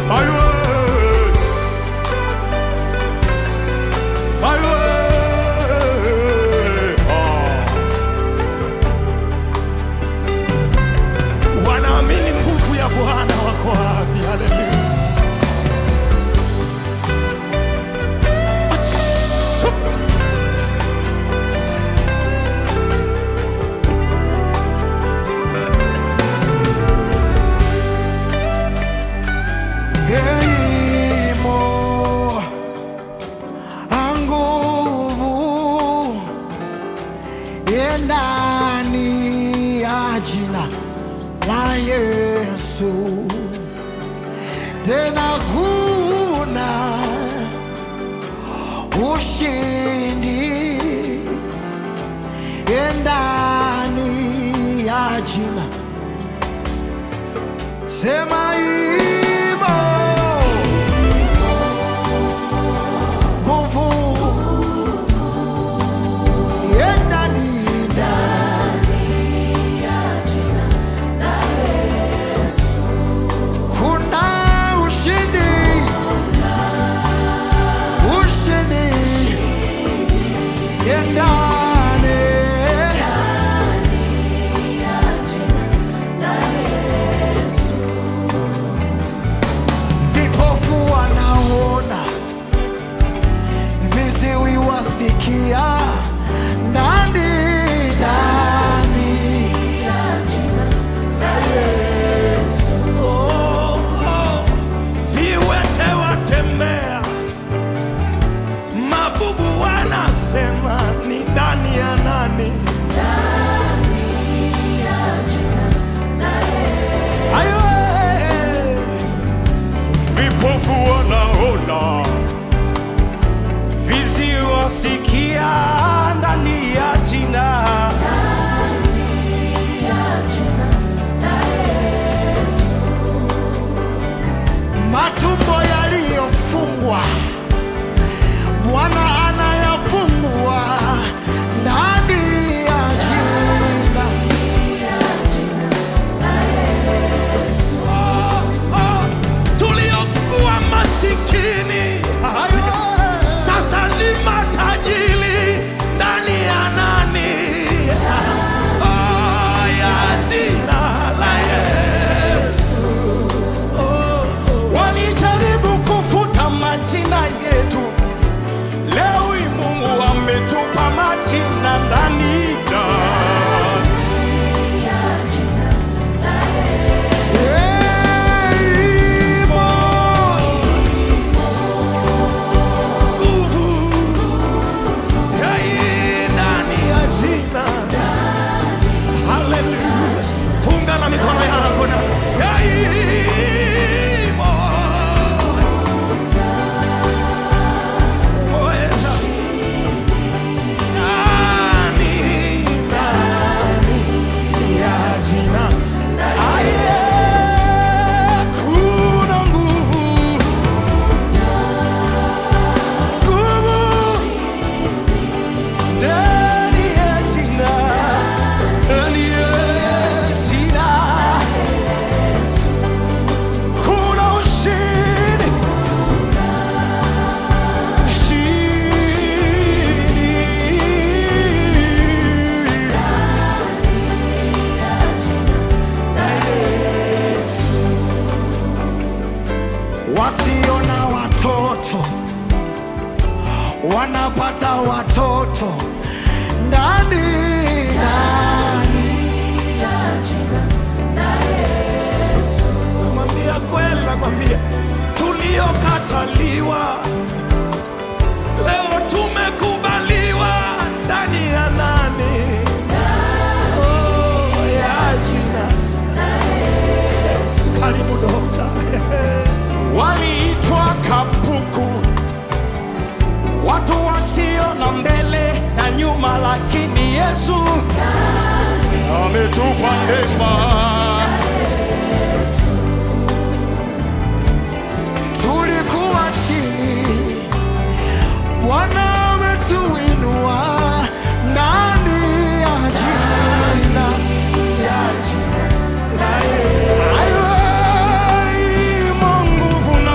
Aiwe. Aiwe. Ah. Wanaamini nguvu ya Bwana wako wapi? Haleluya. Atsu. Heimo anguvu ndani ya jina la Yesu, tena kuna ushindi ndani ya jina. Sema hivyo, nguvu ndani kuna ushindi, ushindi ndani vipofu wanaona, viziwi wasikia, ndani ndani Oh, oh. Viwete watembea, mabubu wanasema ni ndani ya nani? Ayo, eh. Vipofu wanaona, viziwi wasikia ndani ya jina. matumbo yaliyofungwa Bwana anayafungua ndani ya jina. Oh, oh, tuliokuwa masikini sasa ni matajiri ndani ya nani? Oh, ya jina la Yesu. Oh, oh. Walijaribu kufuta majina yetu, leo hii Mungu ametupa majina ndani ya Imo, nguvu ya hii ndani ya jina. Haleluya. Funga na mikono yako na ya hii mo- Mweza. Ndani, ndani ya jina. Aye, kuna nguvu. Nguvu ndani ya jina, ndani ya jina. Kuna ushindi, ushindi. wasio na watoto wanapata watoto ndani ndani Namwambia kweli, nakwambia tuliokataliwa leo tumekubaliwa ndani ya nani? Oh, ya jina. Karibu dokta. Waliitwa kapuku, watu wasio na mbele na nyuma, lakini Yesu ametupa neema. tulikuwa chini bwana ametuinua ndani ya jina Ayo, imo nguvu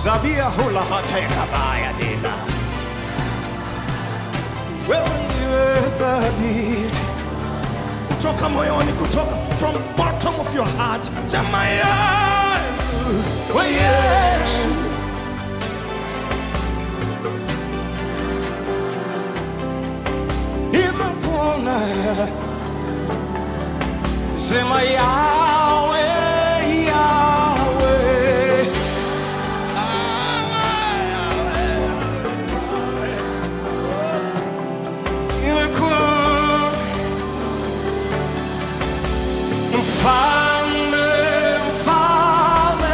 zabia hula hateka baya dina wewe ndiwe thabiti kutoka moyoni kutoka from bottom of your heart sema Yesu we Yesu nimekuona sema yawe yawe nimekuona mfalme mfalme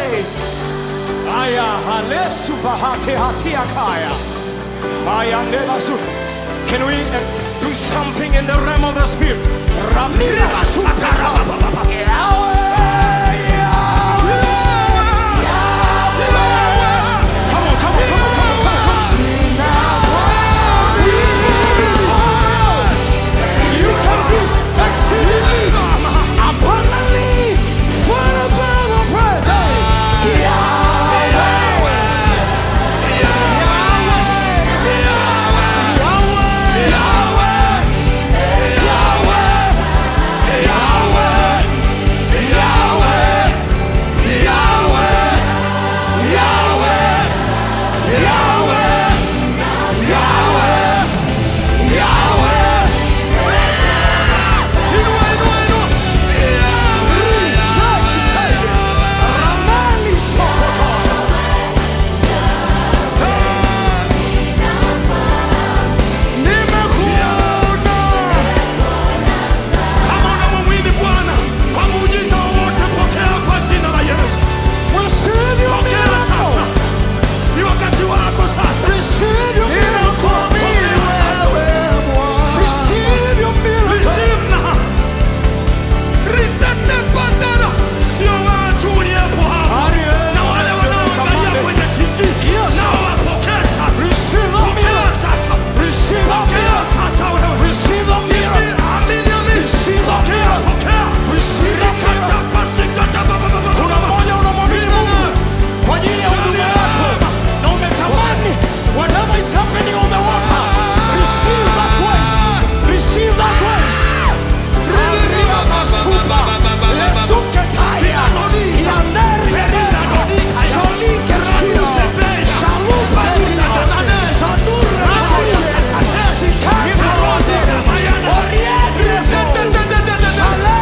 aya halesu bahati hatia kaya aya ndelasu can we uh, do something in the realm of the spirit ramira supera Yahweh, Yahweh, Yahweh. Come on, come on, come on, come on, come on. You can do exceedingly abundantly far above our prayers. Hey. Yahweh. Ramani Sokoto. Nimekuona. Kama unamwamini Bwana kwa muujiza wowote, pokea kwa jina la Yesu. Pokea sasa, ni wakati wako sasa. Ninakuamini wewe. Receive now. Ritende bandera. Sio watu uliopo hapa na wale wanaoangalia kwenye TV nao wapokee sasa. Pokea sasa. Pokea sasa wewe. Amini, amini. Pokea, pokea. Rikata pasikata ba- ba- ba- ba- Kuna mmoja unamwamini Mungu kwa ajili ya huduma yako na umetamani whatever is happening on the water, receive that grace, receive that grace. Arriba masupa, lesuke kaya, yandere yandere, shalike shio, shalupa yandere, shandura yandere, sikata rote, oriente shale,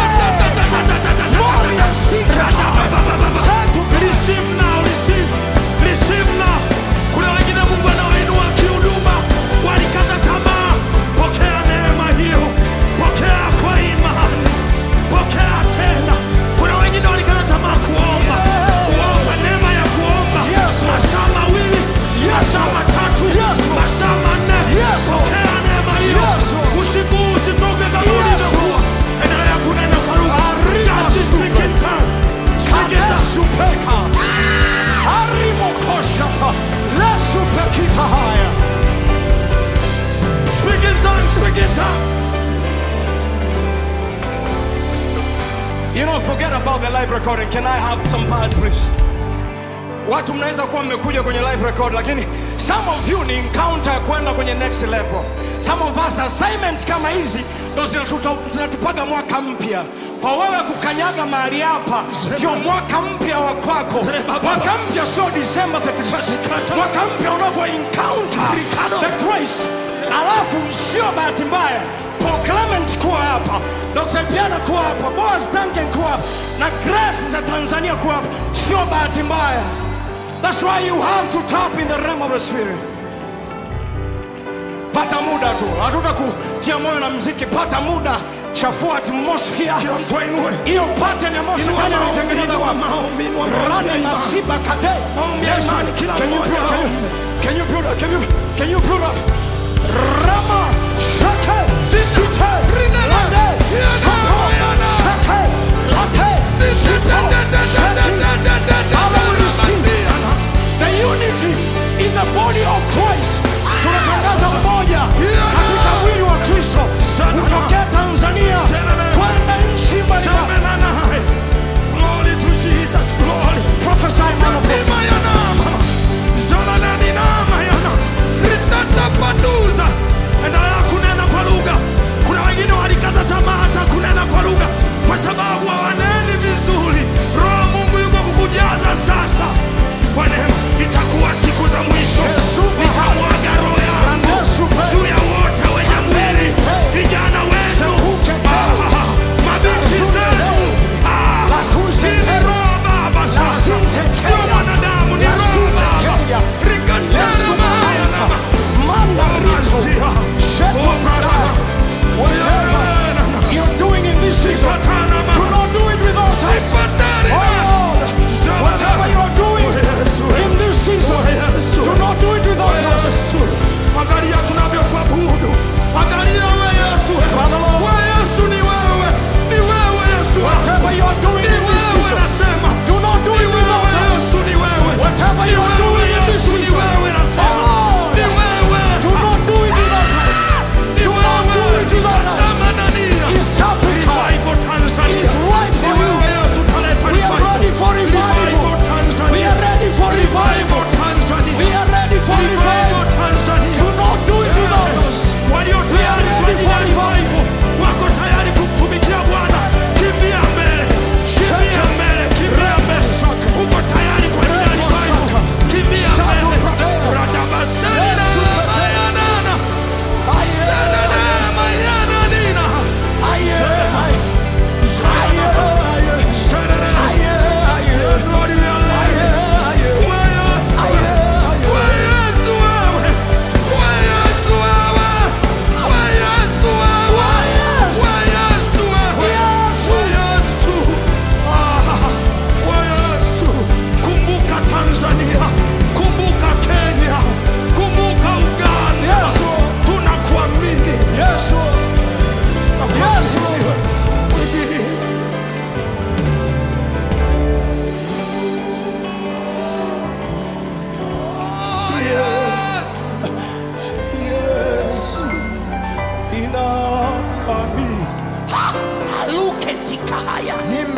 moria sikata, setu Receive now, receive, receive now. Kuna wengine Mungu anawainua kihuduma, walikata tamaa. Pokea neema hiyo, pokea kwa imani, pokea tena. Kuna wengine walikata tamaa kuomba, kuomba neema ya kuomba Yes. masaa mawili, masaa matatu, Yes. masaa manne. Yes. Pokea neema hiyo. Yes. Usiku huu usitoke kama Yes. ulivyokuwa. Endelea kunena kwa lugha. Arriba Just speak in tongue. Speak in tongue. Kadesupeka arimokoshata lesupekita haya Speak in tongues, speak in tongues. You don't forget about the live recording. Can I have some parts please? Watu mnaweza kuwa mmekuja kwenye live record lakini some of you ni encounter ya kwenda kwenye next level. Some of us assignment kama hizi ndo zinatuta- zinatupaga mwaka mpya. Kwa wewe kukanyaga mahali hapa ndio mwaka mpya wa kwako. Mwaka mpya sio December 31st. Mwaka mpya unavyo encounter the grace. Alafu sio bahati mbaya Paul Clement kuwa hapa, Dr. Piana kuwa hapa, Boaz Duncan kuwa hapa na Grace za Tanzania kuwa hapa, sio bahati mbaya. That's why you have to tap in the realm of the spirit. Pata muda tu, hatuta kutia moyo na mziki. Pata muda, chafua atmosphere Kila mtu ainue. hiyo pattern ambayo Inua shetani maombi, ametengeneza inua kwa maombi, inua maombi ya Rani imani. masiba kate. Maombi ya Yes, imani, kila can you mmoja put- can you- aombe. Can you put up? Can you can you put up? Rama shake site lande sapo shake late sipo shake. Father, we receive the unity in the body of Christ. Tunatangaza umoja katika mwili wa Kristo kutokea Tanzania kwenda nchi mbalimbali. Glory to Jesus, glory. Prophesy, man of God. Mayana.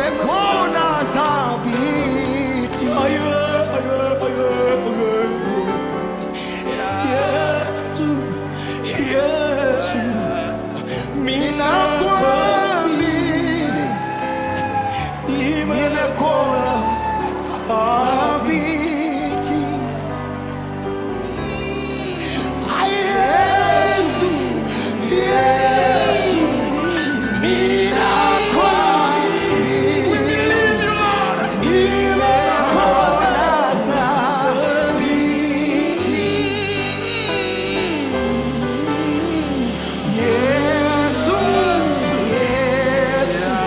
nimekuona thabiti. Ninakuamini, nimekuona thabiti. Yesu, Yesu, ninakuamini, nimekuona thabiti. Yesu, Yesu,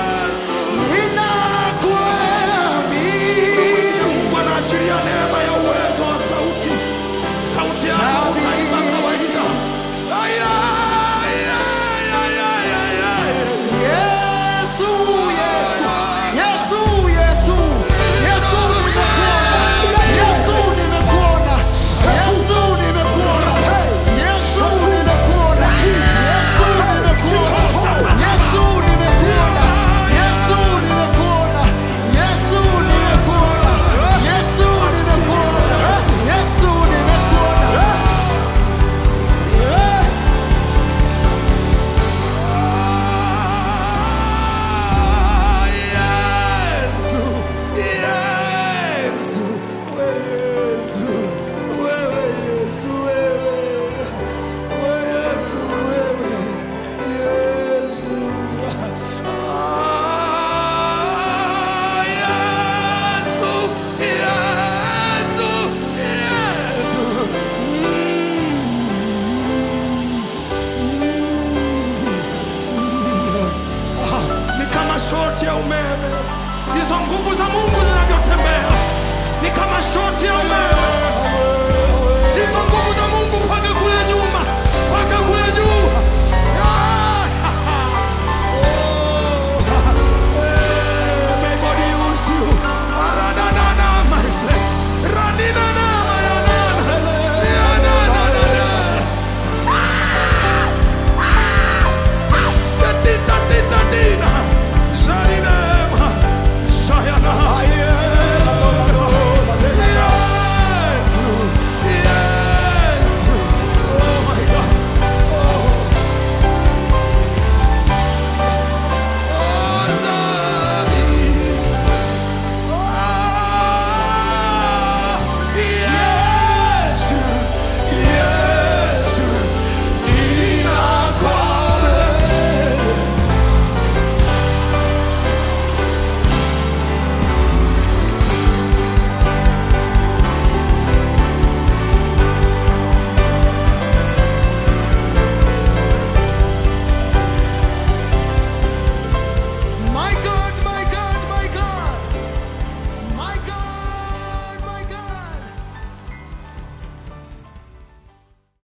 ninakuamini. Mungu anaachilia neema ya uwezo wa sauti. Sauti yako utaimba kawaida. Aya, aya, aya, aya, aya. Yesu, Yesu, Yesu, Yesu, Yesu nimekuona, Yesu nimekuona, Yesu nimekuona, Yesu nimekuona, Yesu nimekuona, Yesu nimekuona, Yesu nimekuona, Yesu nimekuona, Yesu nimekuona. Yesu, Yesu, Yesu, wewe Yesu, wewe. Wewe Yesu, wewe. Yesu. Ah, Yesu, Yesu, Yesu. ni kama shoti ya umeme. Hizo nguvu za Mungu zinavyotembea ni kama shoti ya umeme.